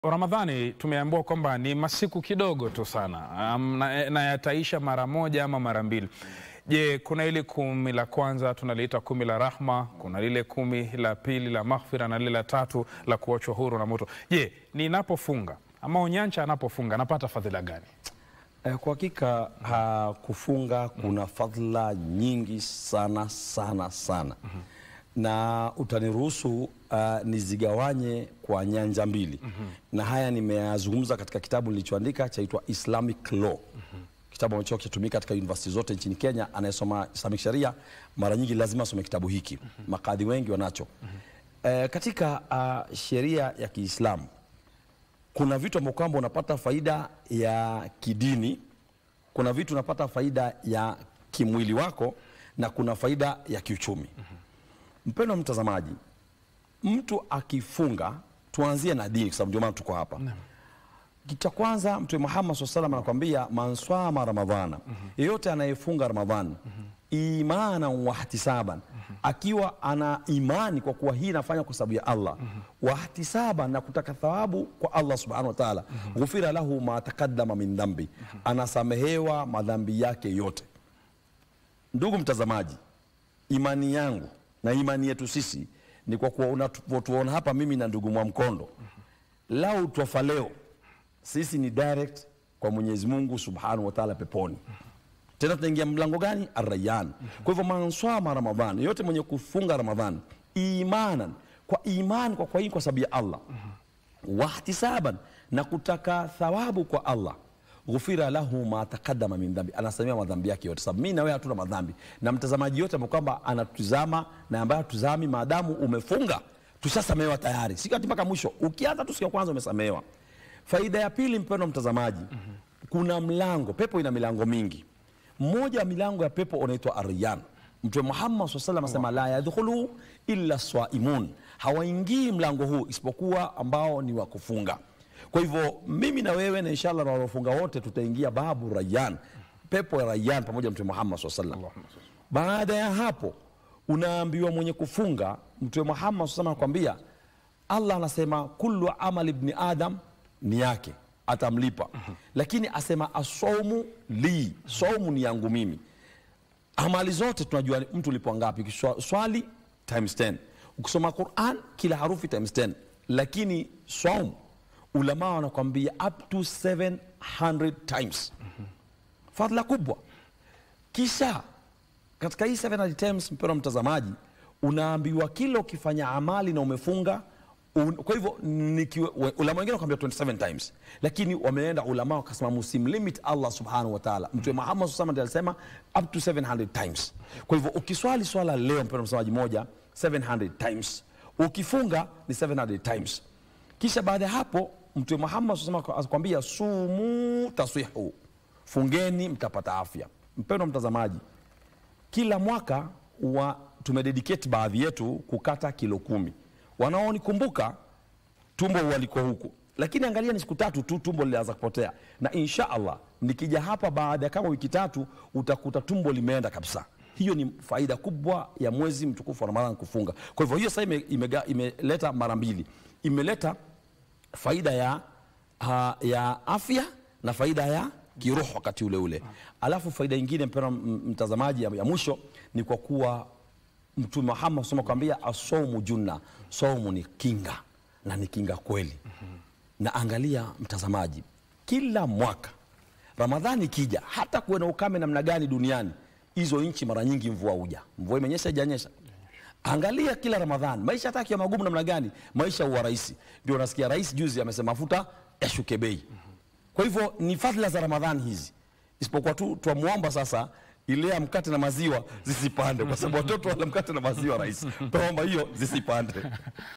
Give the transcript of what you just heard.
Ramadhani tumeambiwa kwamba ni masiku kidogo tu sana um, na, na yataisha mara moja ama mara mbili. Je, kuna ile kumi la kwanza tunaliita kumi la rahma, kuna lile kumi la pili la maghfira na lile la tatu la kuachwa huru na moto. Je, ninapofunga ama Onyancha anapofunga anapata fadhila gani? Eh, Kwa hakika ha, kufunga kuna fadhila nyingi sana sana sana na utaniruhusu uh, nizigawanye kwa nyanja mbili na haya nimeyazungumza katika kitabu nilichoandika chaitwa Islamic Law kitabu ambacho kitumika katika university zote nchini Kenya. Anayesoma Islamic Sharia mara nyingi lazima asome kitabu hiki, makadhi wengi wanacho. Eh, katika uh, sheria ya Kiislamu kuna vitu ambavyo kwamba unapata faida ya kidini, kuna vitu unapata faida ya kimwili wako na kuna faida ya kiuchumi. Mpendwa mtazamaji, mtu akifunga, tuanzie na dini kwa sababu ndio maana tuko hapa. Kitu cha kwanza Mtume Muhammad SAW salam anakwambia man swama ramadhana, yeyote anayefunga Ramadhani imana wahtisaban, akiwa ana imani kwa kuwa hii inafanya kwa sababu ya Allah, wahtisaban, na kutaka thawabu kwa Allah subhanahu wa ta'ala, ghufira lahu ma taqaddama min dhambi, anasamehewa madhambi yake yote. Ndugu mtazamaji, imani yangu na imani yetu sisi ni kwa kuwa unatuona hapa mimi na ndugu Mwamkondo, lau twafa leo sisi ni direct kwa Mwenyezi Mungu Subhanahu wa Ta'ala peponi. Tena tunaingia mlango gani? Arrayan. Kwa hivyo manswama Ramadhan, yote mwenye kufunga Ramadhan imanan, kwa imani kwa kwa hii kwa sababu ya Allah wahtisaban, na kutaka thawabu kwa Allah ghufira lahu ma taqaddama min dhambi, anasamia madhambi yake yote. Sababu mimi na wewe hatuna madhambi, na mtazamaji yote ambaye kwamba anatuzama na ambaye hatuzami, maadamu umefunga tushasamehewa tayari, si ati mpaka mwisho. Ukianza tu siku ya kwanza umesamehewa. Faida ya pili, mpendwa mtazamaji, kuna mlango. Pepo ina milango mingi. Mmoja wa milango ya pepo unaitwa Aryan. Mtume Muhammad SAW salam asema la yadkhulu illa swaimun, hawaingii mlango huu isipokuwa ambao ni wa kufunga. Kwa hivyo mimi na wewe na inshallah na wanaofunga wote tutaingia babu Rayyan, pepo ya Rayyan pamoja na Mtume Muhammad SAW salam. Baada ya hapo unaambiwa mwenye kufunga, Mtume Muhammad SAW anakwambia Allah anasema kullu amali ibni adam ni yake atamlipa, lakini asema asaumu li, saumu ni yangu mimi. Amali zote tunajua mtu ulipwa ngapi, ukiswali times 10, ukisoma Quran kila harufi times 10, lakini saumu ulama wanakwambia up to 700 times, fadhila kubwa. Kisha katika hii 700 times, mpendwa mtazamaji, unaambiwa kila ukifanya amali na umefunga Un, kwa hivyo nikiwe- ulama wengine wakwambia 27 times, lakini wameenda ulama wakasema musimlimit Allah subhanahu wa ta'ala. Mtume Muhammad SAW ndiye alisema up to 700 times. Kwa hivyo ukiswali swala leo, mpendwa msamaji, moja 700 times, ukifunga ni 700 times. Kisha baada ya hapo Mtume Muhammad SAW akwambia sumu taswihu, fungeni mtapata afya. Mpendwa mtazamaji, kila mwaka wa tumededicate baadhi yetu kukata kilo kumi wanaonikumbuka tumbo waliko huku, lakini angalia, ni siku tatu tu tumbo lilianza kupotea, na insha Allah nikija hapa baada ya kama wiki tatu utakuta tumbo limeenda kabisa. Hiyo ni faida kubwa ya mwezi mtukufu wa Ramadhani kufunga. Kwa hivyo hiyo sasa ime, imega- imeleta mara mbili, imeleta faida ya, ha, ya afya na faida ya kiroho wakati ule ule. Alafu faida nyingine mpendwa m- mtazamaji, ya, ya mwisho ni kwa kuwa Mtume Muhammad sema kwambia asaumu junna, saumu ni kinga na ni kinga kweli. Na angalia mtazamaji, kila mwaka Ramadhani ikija, hata kuwe na ukame namna gani duniani, hizo nchi mara nyingi mvua huja. Mvua imenyesha ijanyesha, angalia kila Ramadhani, maisha hata akiwa magumu namna gani, maisha huwa rahisi. Ndio unasikia rais juzi amesema mafuta yashuke bei. Kwa hivyo ni fadhila za Ramadhani hizi, isipokuwa tu twamwomba sasa ile ya mkate na maziwa zisipande, kwa sababu watoto wala mkate na maziwa rais, tuomba hiyo zisipande.